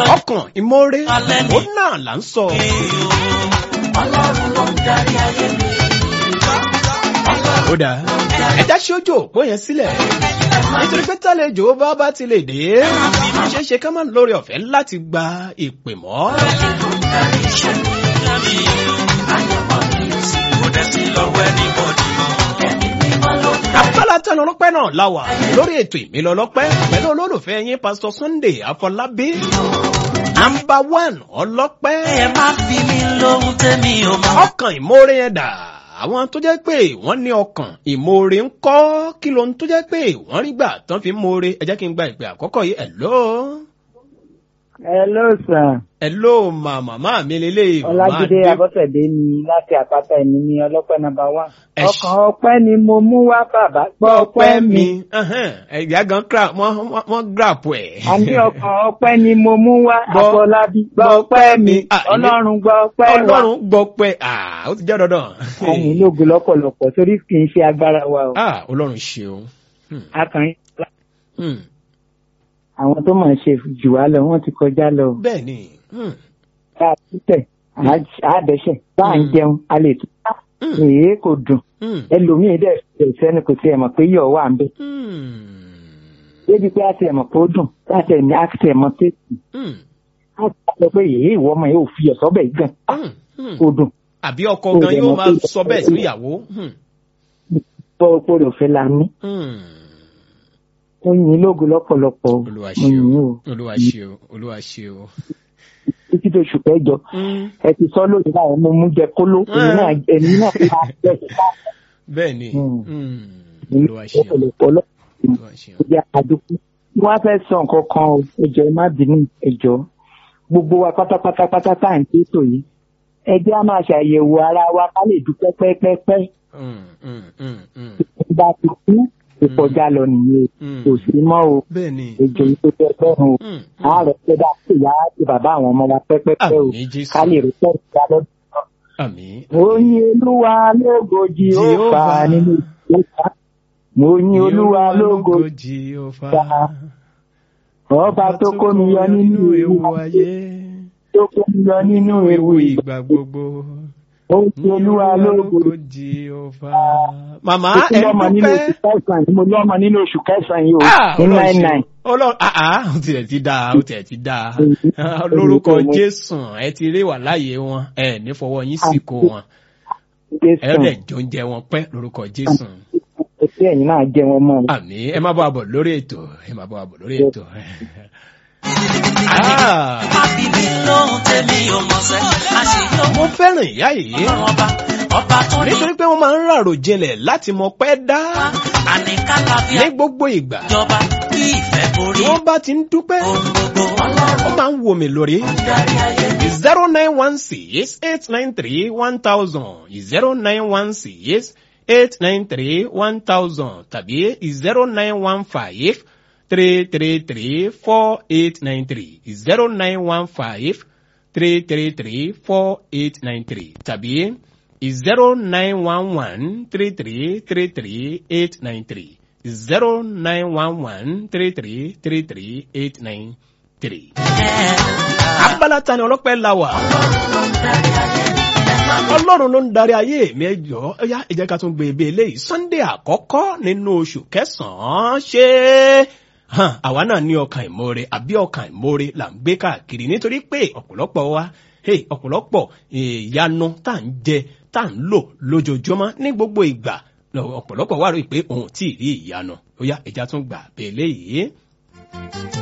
ọkàn ìmoore Alẹ́ ni. ó náà là ń sọ. ọlọ́run ló ń darí ayé mi. ó dáa ẹ̀dá ṣojú òpó yẹn sílẹ̀ nítorí pé tálejò bá bá ti lè dé ṣeé ṣe ká má lórí ọ̀fẹ́ láti gba ìpè mọ́. kò dẹ̀ sí lọ́wọ́ anybody mọ́. abala tẹnu ọlọ́pẹ́ náà la wà lórí ètò ìmílọ ọlọ́pẹ́ pẹ̀lú olólùfẹ́ yín pásítọ̀ Sunday Afọlábí nàmbà wán ọlọ́pẹ́ ẹ má fi mí lóhun tẹ́mi ò mọ̀. ọkàn ìmoore yẹn dà àwọn tó jẹ́ pé wọ́n ní ọkàn ìmoore ń kọ́ kí lóhun tó jẹ́ pé wọ́n rí gbà tán fi ń moore ẹ jẹ́ kí n gba ìpè àkọ́kọ́ yìí hello Hello sir. hello mà màmá mi lélẹ̀ Ọlájídé Abọ́sẹ̀dé ni láti àpáta ẹ̀mí ní ọlọ́pẹ́ nọ́mbà one. Ẹ ṣ- Ọkàn ọpẹ́ ni mo mú wá bàbá gbọ́ ọpẹ́ mi. ẹ̀yà gan cra- wọ́n wọ́n- wọ́n grap ẹ̀. A ní ọkàn ọpẹ́ ni mo mú wá Gbọ́- Àfọlábí gbọ́ gbọ́ ọpẹ́ mi. Ah, ilé- Ọlọ́run gbọ́ ọpẹ́ wa. ọlọ́run gbọ́ pé ah, ó ti jẹ́ dandan. Ọmọ ológun lọ́pọ̀lọpọ̀ torí kì í ṣe agbára wa o. Ah, ọlọ́run ṣeun. Hmm, Akànrin hmm, àwọn tó máa ṣe jù wá lọ wọ́n ti kọjá lọ. bẹ́ẹ̀ ni. Hmm, Bá a títẹ̀, àádẹ́sẹ̀, bá a ń Mm. jẹun, a lè tún. hmm, Èé kò dùn. hmm, Ẹlòmíì dẹ̀ dẹ̀ sẹ́ni kò tiẹ̀ mọ̀ pé yọ̀ wà ń bẹ̀. hmm, débi pé a ti ẹ̀mọ̀ pé ó dùn láti ẹ̀mí a ti ẹ̀mọ̀ pé hmm, a ti sọ pé èyí ìwọ ọmọ yóò fi ẹ̀sọ́ bẹ̀ gan hmm, hmm. kó dùn àbí ọkọ Ó gan dẹ̀ yóò mọ̀ máa pé- sọ bẹ́ẹ̀ sí ìyàwó. Hmm, bọ́ opó rẹ̀ òfin la ní. hmm. ó yin lógo lọ́pọ̀lọpọ̀ o. olúwa mo yin ṣeun o olúwa ṣeun olúwa ṣeun. títí tó oṣù kẹjọ Hmm, ẹ ti sọ lóde náà mo mú jẹ kóló èmi náà èmi náà fi máa bẹ̀ sí bẹ́ẹ̀ ni. Hmm. Hmm, ní olúwa ṣeun ọ̀pọ̀lọpọ̀ ọlọ́pàá olúwa ṣeun. ìjà àdúgbò wọ́n á fẹ́ sọ nǹkan kan o ẹjọ́ ẹ má bínú ẹjọ́ gbogbo wa pátápátá pátá tá à ń tètò yìí ẹ jẹ́ á máa ṣàyẹ̀wò ara wa ká lè dúpẹ́ pẹ́pẹ́pẹ́ Hmm, hmm, hmm, hmm, bá ti kú ìkọjá lọ nìyẹn hmm. kò sí mọ́ o bẹ́ẹ̀ ni. èjò yìí tó fẹ́ fẹ́ràn o Hmm, àárẹ̀ pẹ́ dá sí ìyá àti bàbá àwọn ọmọ wa pẹ́pẹ́pẹ́ o Àmín Jésù. ká lè rí pẹ́ ìgbà lọ́dún. àmín. mo yin olúwa lógo jehova Jehovah. nínú ìgbà mo yin olúwa lógo Jehovah. ọba tó kó mi yọ nínú ewu ayé. tó kó mi yọ nínú ewu ìgbà ìgbà gbogbo. ó ti olúwa lógo Jehovah. Màmá mo ẹ lọ́mọ nínú oṣù dúpẹ́. kẹsàn-án mo lọ́mọ nínú oṣù kẹsàn-án yìí o Ah, ní Ọlọ́run nine ṣeun. nine Ọlọ́run ah ah ó tiẹ̀ ti dáa ó tiẹ̀ ti dáa. Lórúkọ Jésù ẹ ti rí wà láàyè wọn ẹ ní fọwọ́ yín sìnkú wọn. Ẹ jésù dẹ̀ jọ oúnjẹ wọn pẹ́ lórúkọ Jésù. etí ẹ̀yin náà jẹ́ wọn mọ́ o. Àmín ẹ má bọ́ àbọ̀ lórí ètò ẹ má bọ́ àbọ̀ lórí ètò. Ah, má fi mí lóhun tẹ́mi ò mọ̀ sẹ́. àṣeyọ Mo fẹ́ràn ìyá yìí. ọlọ́run ọba ọba tó ní nítorí pé wọ́n máa ń ràrò jinlẹ̀ láti mọ pẹ́ dá àníkàlàfíà ní gbogbo ìgbà ìjọba kí ìfẹ́ borí tí wọ́n bá ti ń dúpẹ́ ohun gbogbo ọlọ́run wọ́n máa ń wò mí lórí darí ayé mi. zero nine one six eight nine three one thousand zero nine one six eight nine three one thousand tàbí zero nine one five three three three four eight nine three zero nine one five three three three four eight nine three tàbí zero nine one one three three three three eight nine three zero nine one one three three three three eight nine three. abala ta ni ọlọ́pẹ́ la wà. ọlọ́run ló ń darí ayé mi ẹjọ́ ẹ̀yà ẹ jẹ́ ká tún gbé ebè eléyìí sunday àkọ́kọ́ nínú oṣù kẹsàn-án ṣe hàn àwa náà ní ọkàn ìmoore àbí ọkàn ìmoore là ń gbé káàkiri nítorí pé ọ̀pọ̀lọpọ̀ wa hey, ọ̀pọ̀lọpọ̀ ìyanu tá à ń jẹ tá à ń lò lójoojúmọ́ ní gbogbo ìgbà ọ̀pọ̀lọpọ̀ wà rí i pé òun ò tí ì rí ìyanu ó yá ẹja tún gbà bẹ́ẹ̀ léyìí.